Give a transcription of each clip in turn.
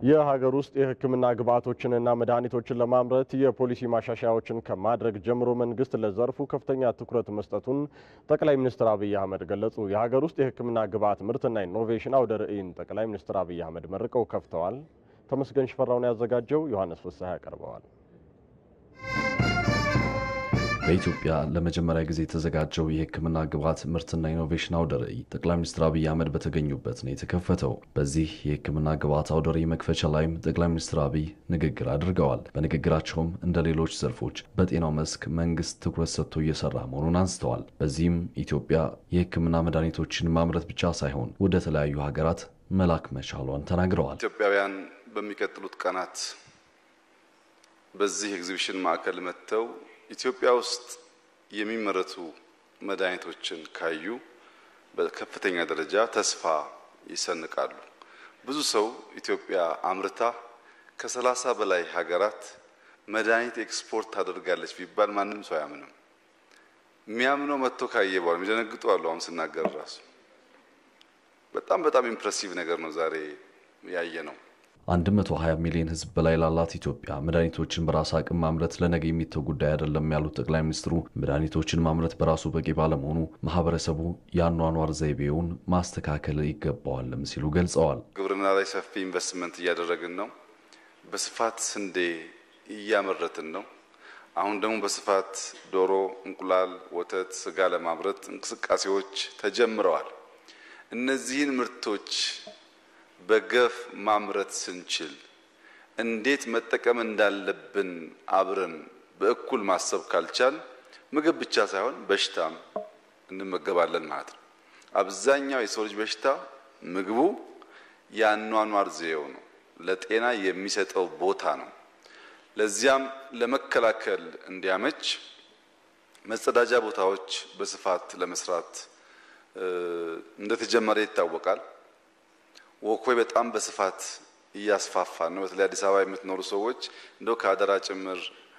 የሀገር ውስጥ የሕክምና ግብዓቶችንና መድኃኒቶችን ለማምረት የፖሊሲ ማሻሻያዎችን ከማድረግ ጀምሮ መንግስት ለዘርፉ ከፍተኛ ትኩረት መስጠቱን ጠቅላይ ሚኒስትር አብይ አህመድ ገለጹ። የሀገር ውስጥ የሕክምና ግብዓት ምርትና ኢኖቬሽን አውደ ርዕይን ጠቅላይ ሚኒስትር አብይ አህመድ መርቀው ከፍተዋል። ተመስገን ሽፈራውን ያዘጋጀው ዮሐንስ ፍስሐ ያቀርበዋል። በኢትዮጵያ ለመጀመሪያ ጊዜ የተዘጋጀው የሕክምና ግብዓት ምርትና ኢኖቬሽን አውደ ርዕይ ጠቅላይ ሚኒስትር አብይ አህመድ በተገኙበት ነው የተከፈተው። በዚህ የሕክምና ግብዓት አውደ ርዕይ መክፈቻ ላይም ጠቅላይ ሚኒስትር አብይ ንግግር አድርገዋል። በንግግራቸውም እንደ ሌሎች ዘርፎች በጤናው መስክ መንግስት ትኩረት ሰጥቶ እየሰራ መሆኑን አንስተዋል። በዚህም ኢትዮጵያ የሕክምና መድኃኒቶችን ማምረት ብቻ ሳይሆን ወደ ተለያዩ ሀገራት መላክ መቻሏን ተናግረዋል። ኢትዮጵያውያን በሚቀጥሉት ቀናት በዚህ ኤግዚቢሽን ማዕከል መጥተው ኢትዮጵያ ውስጥ የሚመረቱ መድኃኒቶችን ካዩ በከፍተኛ ደረጃ ተስፋ ይሰንቃሉ። ብዙ ሰው ኢትዮጵያ አምርታ ከሰላሳ በላይ ሀገራት መድኃኒት ኤክስፖርት ታደርጋለች ቢባል ማንም ሰው አያምንም። የሚያምነው መጥቶ ካየ በኋላ የሚደነግጡ አሉ። አሁን ስናገር ራሱ በጣም በጣም ኢምፕሬሲቭ ነገር ነው ዛሬ ያየ ነው። 120 ሚሊዮን ሕዝብ በላይ ላላት ኢትዮጵያ መድኃኒቶችን በራስ አቅም ማምረት ለነገ የሚተው ጉዳይ አይደለም ያሉት ጠቅላይ ሚኒስትሩ መድኃኒቶችን ማምረት በራሱ በቂ ባለመሆኑ ማህበረሰቡ የአኗኗር ዘይቤውን ማስተካከል ይገባዋልም ሲሉ ገልጸዋል። ግብርና ላይ ሰፊ ኢንቨስትመንት እያደረግን ነው። በስፋት ስንዴ እያመረትን ነው። አሁን ደግሞ በስፋት ዶሮ፣ እንቁላል፣ ወተት፣ ስጋ ለማምረት እንቅስቃሴዎች ተጀምረዋል። እነዚህን ምርቶች በገፍ ማምረት ስንችል እንዴት መጠቀም እንዳለብን አብረን በእኩል ማሰብ ካልቻል ምግብ ብቻ ሳይሆን በሽታም እንመገባለን ማለት ነው። አብዛኛው የሰው ልጅ በሽታ ምግቡ የአኗኗር ዘዬው ነው፣ ለጤና የሚሰጠው ቦታ ነው። ለዚያም ለመከላከል እንዲያመች መጸዳጃ ቦታዎች በስፋት ለመስራት እንደተጀመረ ይታወቃል። ወኮይ በጣም በስፋት እያስፋፋን ነው። በተለይ አዲስ አበባ የምትኖሩ ሰዎች እንደው ከአደራ ጭምር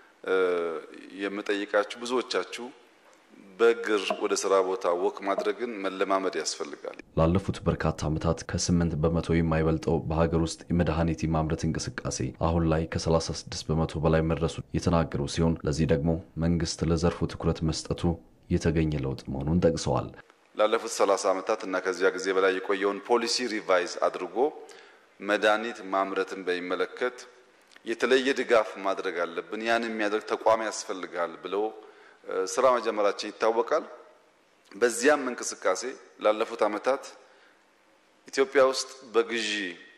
የምጠይቃችሁ ብዙዎቻችሁ በእግር ወደ ስራ ቦታ ወክ ማድረግን መለማመድ ያስፈልጋል። ላለፉት በርካታ ዓመታት ከስምንት በመቶ የማይበልጠው በሀገር ውስጥ የመድኃኒት የማምረት እንቅስቃሴ አሁን ላይ ከ36 በመቶ በላይ መድረሱ የተናገሩ ሲሆን ለዚህ ደግሞ መንግስት ለዘርፉ ትኩረት መስጠቱ የተገኘ ለውጥ መሆኑን ጠቅሰዋል። ላለፉት 30 ዓመታት እና ከዚያ ጊዜ በላይ የቆየውን ፖሊሲ ሪቫይዝ አድርጎ መድኃኒት ማምረትን በሚመለከት የተለየ ድጋፍ ማድረግ አለብን፣ ያን የሚያደርግ ተቋም ያስፈልጋል ብለው ስራ መጀመራችን ይታወቃል። በዚያም እንቅስቃሴ ላለፉት ዓመታት ኢትዮጵያ ውስጥ በግዢ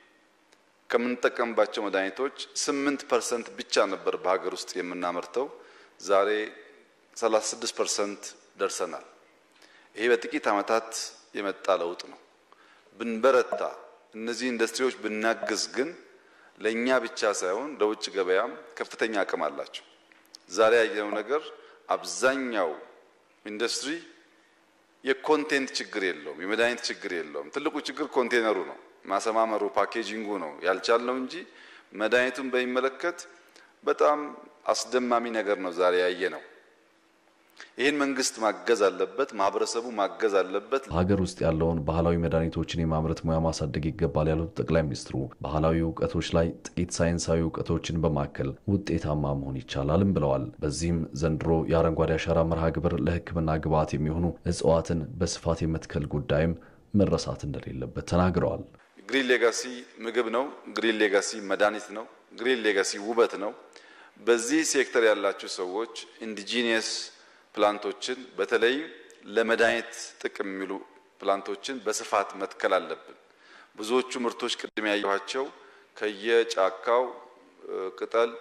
ከምንጠቀምባቸው መድኃኒቶች 8 ፐርሰንት ብቻ ነበር በሀገር ውስጥ የምናመርተው። ዛሬ 36 ፐርሰንት ደርሰናል። ይሄ በጥቂት ዓመታት የመጣ ለውጥ ነው። ብንበረታ እነዚህ ኢንዱስትሪዎች ብናግዝ ግን ለእኛ ብቻ ሳይሆን ለውጭ ገበያም ከፍተኛ አቅም አላቸው። ዛሬ ያየነው ነገር አብዛኛው ኢንዱስትሪ የኮንቴንት ችግር የለውም፣ የመድኃኒት ችግር የለውም። ትልቁ ችግር ኮንቴነሩ ነው፣ ማሰማመሩ፣ ፓኬጂንጉ ነው ያልቻልነው እንጂ መድኃኒቱን በሚመለከት በጣም አስደማሚ ነገር ነው ዛሬ ያየ ነው። ይህን መንግስት ማገዝ አለበት፣ ማህበረሰቡ ማገዝ አለበት። ሀገር ውስጥ ያለውን ባህላዊ መድኃኒቶችን የማምረት ሙያ ማሳደግ ይገባል ያሉት ጠቅላይ ሚኒስትሩ ባህላዊ እውቀቶች ላይ ጥቂት ሳይንሳዊ እውቀቶችን በማከል ውጤታማ መሆን ይቻላልም ብለዋል። በዚህም ዘንድሮ የአረንጓዴ አሻራ መርሃ ግብር ለሕክምና ግብዓት የሚሆኑ እጽዋትን በስፋት የመትከል ጉዳይም መረሳት እንደሌለበት ተናግረዋል። ግሪን ሌጋሲ ምግብ ነው። ግሪን ሌጋሲ መድኃኒት ነው። ግሪን ሌጋሲ ውበት ነው። በዚህ ሴክተር ያላችሁ ሰዎች ኢንዲጂኒየስ ፕላንቶችን በተለይ ለመድኃኒት ጥቅም የሚሉ ፕላንቶችን በስፋት መትከል አለብን። ብዙዎቹ ምርቶች ቅድም ያየኋቸው ከየጫካው ቅጠል፣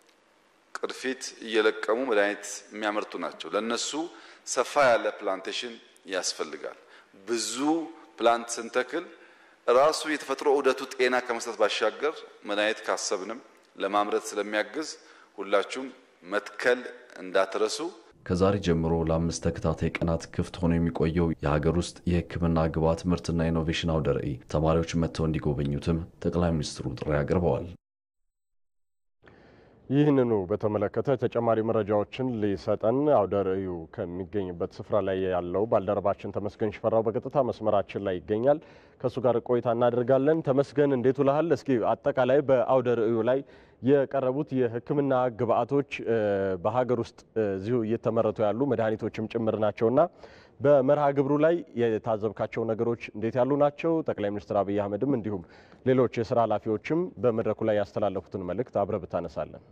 ቅርፊት እየለቀሙ መድኃኒት የሚያመርቱ ናቸው። ለነሱ ሰፋ ያለ ፕላንቴሽን ያስፈልጋል። ብዙ ፕላንት ስንተክል ራሱ የተፈጥሮ ዑደቱ ጤና ከመስጠት ባሻገር መድኃኒት ካሰብንም ለማምረት ስለሚያግዝ ሁላችሁም መትከል እንዳትረሱ። ከዛሬ ጀምሮ ለአምስት ተከታታይ ቀናት ክፍት ሆኖ የሚቆየው የሀገር ውስጥ የሕክምና ግብዓት ምርትና ኢኖቬሽን አውደ ርዕይ ተማሪዎች መጥተው እንዲጎበኙትም ጠቅላይ ሚኒስትሩ ጥሪ አቅርበዋል። ይህንኑ በተመለከተ ተጨማሪ መረጃዎችን ሊሰጠን አውደ ርዕዩ ከሚገኝበት ስፍራ ላይ ያለው ባልደረባችን ተመስገን ሽፈራው በቀጥታ መስመራችን ላይ ይገኛል። ከእሱ ጋር ቆይታ እናደርጋለን። ተመስገን እንዴት ውለሃል? እስኪ አጠቃላይ በአውደ ርዕዩ ላይ የቀረቡት የሕክምና ግብአቶች በሀገር ውስጥ እዚሁ እየተመረቱ ያሉ መድኃኒቶችም ጭምር ናቸውና በመርሃ ግብሩ ላይ የታዘብካቸው ነገሮች እንዴት ያሉ ናቸው? ጠቅላይ ሚኒስትር አብይ አህመድም እንዲሁም ሌሎች የስራ ኃላፊዎችም በመድረኩ ላይ ያስተላለፉትን መልእክት አብረህ ብታነሳለን።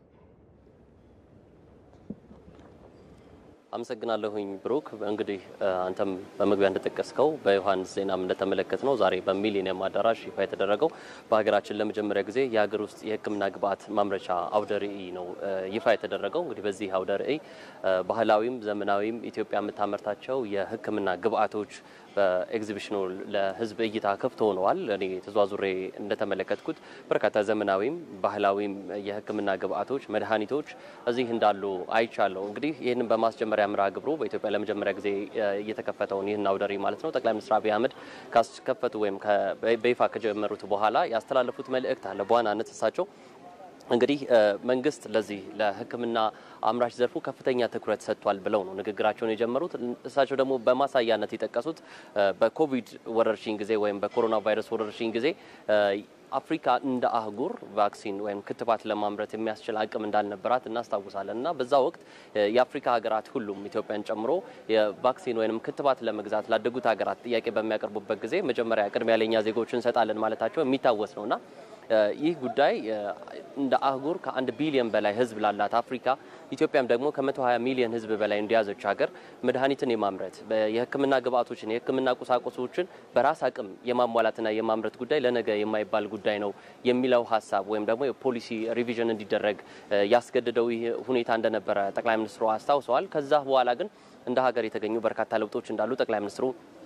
አመሰግናለሁኝ ብሩክ። እንግዲህ አንተም በመግቢያ እንደጠቀስከው በዮሐንስ ዜናም እንደተመለከት ነው ዛሬ በሚሊኒየም አዳራሽ ይፋ የተደረገው በሀገራችን ለመጀመሪያ ጊዜ የሀገር ውስጥ የህክምና ግብአት ማምረቻ አውደ ርዕይ ነው ይፋ የተደረገው። እንግዲህ በዚህ አውደ ርዕይ ባህላዊም ዘመናዊም ኢትዮጵያ የምታመርታቸው የህክምና ግብአቶች በኤግዚቢሽኑ ለህዝብ እይታ ክፍት ሆነዋል። እኔ ተዟዙሬ እንደተመለከትኩት በርካታ ዘመናዊም ባህላዊም የህክምና ግብአቶች፣ መድኃኒቶች እዚህ እንዳሉ አይቻለሁ። እንግዲህ ይህንን በማስጀመሪያ ምርሃ ግብሩ በኢትዮጵያ ለመጀመሪያ ጊዜ እየተከፈተውን ይህን አውደ ርዕይ ማለት ነው ጠቅላይ ሚኒስትር አብይ አህመድ ካስከፈቱ ወይም በይፋ ከጀመሩት በኋላ ያስተላለፉት መልእክት አለ። በዋናነት እሳቸው እንግዲህ መንግስት ለዚህ ለህክምና አምራች ዘርፉ ከፍተኛ ትኩረት ሰጥቷል ብለው ነው ንግግራቸውን የጀመሩት። እሳቸው ደግሞ በማሳያነት የጠቀሱት በኮቪድ ወረርሽኝ ጊዜ ወይም በኮሮና ቫይረስ ወረርሽኝ ጊዜ አፍሪካ እንደ አህጉር ቫክሲን ወይም ክትባት ለማምረት የሚያስችል አቅም እንዳልነበራት እናስታውሳለን እና በዛ ወቅት የአፍሪካ ሀገራት ሁሉም ኢትዮጵያን ጨምሮ የቫክሲን ወይም ክትባት ለመግዛት ላደጉት ሀገራት ጥያቄ በሚያቀርቡበት ጊዜ መጀመሪያ ቅድሚያ ለኛ ዜጎች እንሰጣለን ማለታቸው የሚታወስ ነውና ይህ ጉዳይ እንደ አህጉር ከአንድ ቢሊዮን በላይ ህዝብ ላላት አፍሪካ ኢትዮጵያም ደግሞ ከ120 ሚሊዮን ህዝብ በላይ እንዲያዘች ሀገር መድኃኒትን የማምረት የህክምና ግብአቶችን የህክምና ቁሳቁሶችን በራስ አቅም የማሟላትና የማምረት ጉዳይ ለነገ የማይባል ጉዳይ ነው የሚለው ሀሳብ ወይም ደግሞ የፖሊሲ ሪቪዥን እንዲደረግ ያስገድደው ይህ ሁኔታ እንደነበረ ጠቅላይ ሚኒስትሩ አስታውሰዋል። ከዛ በኋላ ግን እንደ ሀገር የተገኙ በርካታ ለውጦች እንዳሉ ጠቅላይ ሚኒስትሩ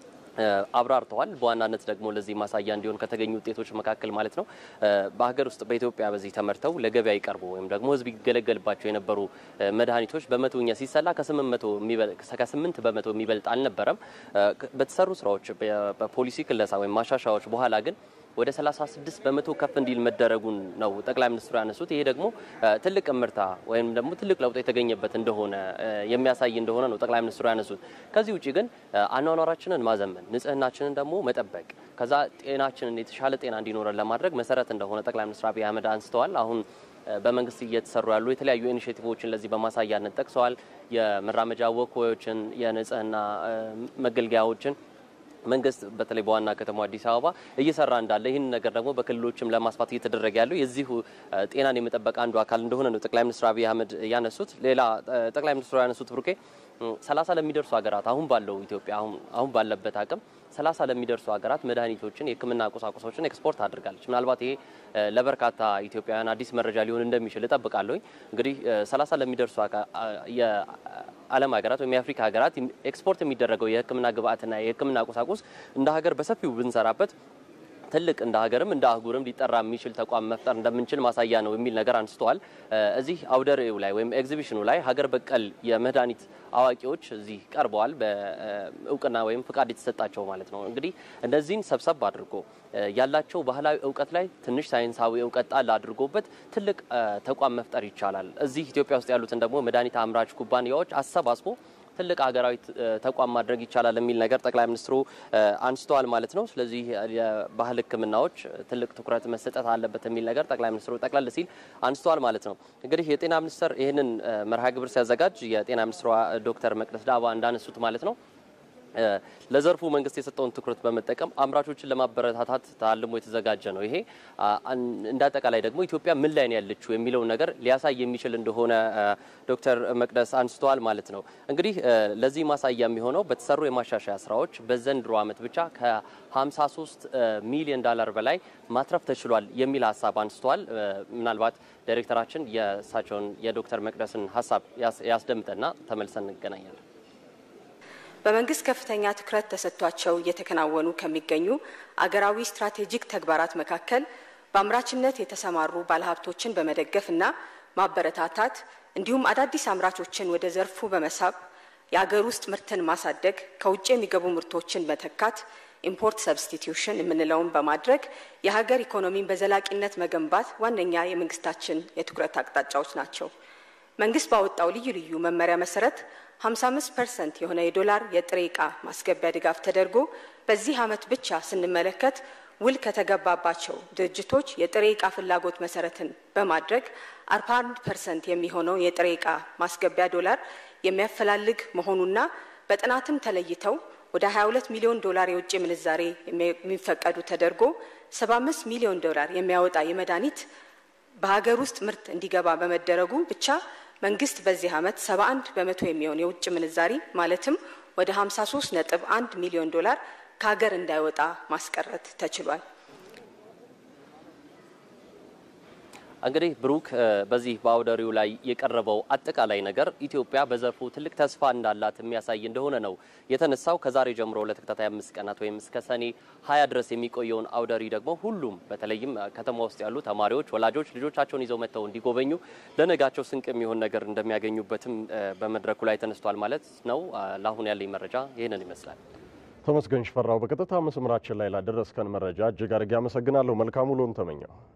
አብራርተዋል። በዋናነት ደግሞ ለዚህ ማሳያ እንዲሆን ከተገኙ ውጤቶች መካከል ማለት ነው በሀገር ውስጥ በኢትዮጵያ በዚህ ተመርተው ለገበያ ይቀርቡ ወይም ደግሞ ህዝብ ይገለገልባቸው የነበሩ መድኃኒቶች በመቶኛ ሲሰላ ከስምንት በመቶ የሚበልጥ አልነበረም። በተሰሩ ስራዎች በፖሊሲ ክለሳ ወይም ማሻሻያዎች በኋላ ግን ወደ 36 በመቶ ከፍ እንዲል መደረጉን ነው ጠቅላይ ሚኒስትሩ ያነሱት። ይሄ ደግሞ ትልቅ እምርታ ወይም ደግሞ ትልቅ ለውጥ የተገኘበት እንደሆነ የሚያሳይ እንደሆነ ነው ጠቅላይ ሚኒስትሩ ያነሱት። ከዚህ ውጭ ግን አኗኗራችንን ማዘመን፣ ንጽህናችንን ደግሞ መጠበቅ፣ ከዛ ጤናችንን የተሻለ ጤና እንዲኖረን ለማድረግ መሰረት እንደሆነ ጠቅላይ ሚኒስትር አብይ አህመድ አንስተዋል። አሁን በመንግስት እየተሰሩ ያሉ የተለያዩ ኢኒሼቲቮችን ለዚህ በማሳያነት ጠቅሰዋል። የመራመጃ ወክዎችን፣ የንጽህና መገልገያዎችን መንግስት በተለይ በዋና ከተማ አዲስ አበባ እየሰራ እንዳለ ይህን ነገር ደግሞ በክልሎችም ለማስፋት እየተደረገ ያለው የዚሁ ጤናን የመጠበቅ አንዱ አካል እንደሆነ ነው ጠቅላይ ሚኒስትር አብይ አህመድ ያነሱት። ሌላ ጠቅላይ ሚኒስትሩ ያነሱት ብሩኬ ሰላሳ ለሚደርሱ ሀገራት አሁን ባለው ኢትዮጵያ አሁን ባለበት አቅም ሰላሳ ለሚደርሱ ሀገራት መድኃኒቶችን የሕክምና ቁሳቁሶችን ኤክስፖርት አድርጋለች። ምናልባት ይሄ ለበርካታ ኢትዮጵያውያን አዲስ መረጃ ሊሆን እንደሚችል እጠብቃለሁ። እንግዲህ ሰላሳ ለሚደርሱ የዓለም ሀገራት ወይም የአፍሪካ ሀገራት ኤክስፖርት የሚደረገው የሕክምና ግብአትና የሕክምና ቁሳቁስ እንደ ሀገር በሰፊው ብንሰራበት ትልቅ እንደ ሀገርም እንደ አህጉርም ሊጠራ የሚችል ተቋም መፍጠር እንደምንችል ማሳያ ነው የሚል ነገር አንስተዋል። እዚህ አውደ ርዕዩ ላይ ወይም ኤግዚቢሽኑ ላይ ሀገር በቀል የመድኃኒት አዋቂዎች እዚህ ቀርበዋል። በእውቅና ወይም ፍቃድ የተሰጣቸው ማለት ነው። እንግዲህ እነዚህን ሰብሰብ አድርጎ ያላቸው ባህላዊ እውቀት ላይ ትንሽ ሳይንሳዊ እውቀት ጣል አድርጎበት ትልቅ ተቋም መፍጠር ይቻላል። እዚህ ኢትዮጵያ ውስጥ ያሉትን ደግሞ መድኃኒት አምራች ኩባንያዎች አሰባስቦ ትልቅ ሀገራዊ ተቋም ማድረግ ይቻላል የሚል ነገር ጠቅላይ ሚኒስትሩ አንስተዋል ማለት ነው። ስለዚህ የባህል ሕክምናዎች ትልቅ ትኩረት መሰጠት አለበት የሚል ነገር ጠቅላይ ሚኒስትሩ ጠቅለል ሲል አንስተዋል ማለት ነው። እንግዲህ የጤና ሚኒስቴር ይህንን መርሃ ግብር ሲያዘጋጅ የጤና ሚኒስትሯ ዶክተር መቅደስ ዳባ እንዳነሱት ማለት ነው ለዘርፉ መንግስት የሰጠውን ትኩረት በመጠቀም አምራቾችን ለማበረታታት ታልሞ የተዘጋጀ ነው። ይሄ እንደ አጠቃላይ ደግሞ ኢትዮጵያ ምን ላይ ነው ያለችው የሚለውን ነገር ሊያሳይ የሚችል እንደሆነ ዶክተር መቅደስ አንስተዋል ማለት ነው። እንግዲህ ለዚህ ማሳያ የሚሆነው በተሰሩ የማሻሻያ ስራዎች በዘንድሮ ዓመት ብቻ ከ53 ሚሊዮን ዶላር በላይ ማትረፍ ተችሏል የሚል ሀሳብ አንስተዋል። ምናልባት ዳይሬክተራችን የእሳቸውን የዶክተር መቅደስን ሀሳብ ያስደምጠና ተመልሰን እንገናኛለን። በመንግስት ከፍተኛ ትኩረት ተሰጥቷቸው እየተከናወኑ ከሚገኙ አገራዊ ስትራቴጂክ ተግባራት መካከል በአምራችነት የተሰማሩ ባለሀብቶችን በመደገፍና ማበረታታት እንዲሁም አዳዲስ አምራቾችን ወደ ዘርፉ በመሳብ የአገር ውስጥ ምርትን ማሳደግ፣ ከውጭ የሚገቡ ምርቶችን መተካት፣ ኢምፖርት ሰብስቲቲዩሽን የምንለውን በማድረግ የሀገር ኢኮኖሚን በዘላቂነት መገንባት ዋነኛ የመንግስታችን የትኩረት አቅጣጫዎች ናቸው። መንግስት ባወጣው ልዩ ልዩ መመሪያ መሰረት 55 ፐርሰንት የሆነ የዶላር የጥሬ ዕቃ ማስገቢያ ድጋፍ ተደርጎ በዚህ ዓመት ብቻ ስንመለከት ውል ከተገባባቸው ድርጅቶች የጥሬ ዕቃ ፍላጎት መሰረትን በማድረግ 41 ፐርሰንት የሚሆነው የጥሬ ዕቃ ማስገቢያ ዶላር የሚያፈላልግ መሆኑና በጥናትም ተለይተው ወደ 22 ሚሊዮን ዶላር የውጭ ምንዛሬ የሚፈቀዱ ተደርጎ 75 ሚሊዮን ዶላር የሚያወጣ የመድኃኒት በሀገር ውስጥ ምርት እንዲገባ በመደረጉ ብቻ መንግስት በዚህ ዓመት 71 በመቶ የሚሆን የውጭ ምንዛሪ ማለትም ወደ 53 ነጥብ 1 ሚሊዮን ዶላር ከሀገር እንዳይወጣ ማስቀረት ተችሏል። እንግዲህ ብሩክ በዚህ በአውደሪው ላይ የቀረበው አጠቃላይ ነገር ኢትዮጵያ በዘርፉ ትልቅ ተስፋ እንዳላት የሚያሳይ እንደሆነ ነው የተነሳው። ከዛሬ ጀምሮ ለተከታታይ አምስት ቀናት ወይም እስከ ሰኔ ሀያ ድረስ የሚቆየውን አውደሪ ደግሞ ሁሉም በተለይም ከተማ ውስጥ ያሉ ተማሪዎች፣ ወላጆች ልጆቻቸውን ይዘው መጥተው እንዲጎበኙ ለነጋቸው ስንቅ የሚሆን ነገር እንደሚያገኙበትም በመድረኩ ላይ ተነስቷል ማለት ነው። ለአሁን ያለኝ መረጃ ይህንን ይመስላል። ተመስገን ሽፈራው በቀጥታ መስመራችን ላይ ላደረስከን መረጃ እጅግ አድርጌ አመሰግናለሁ። መልካም ውሎን ተመኘው።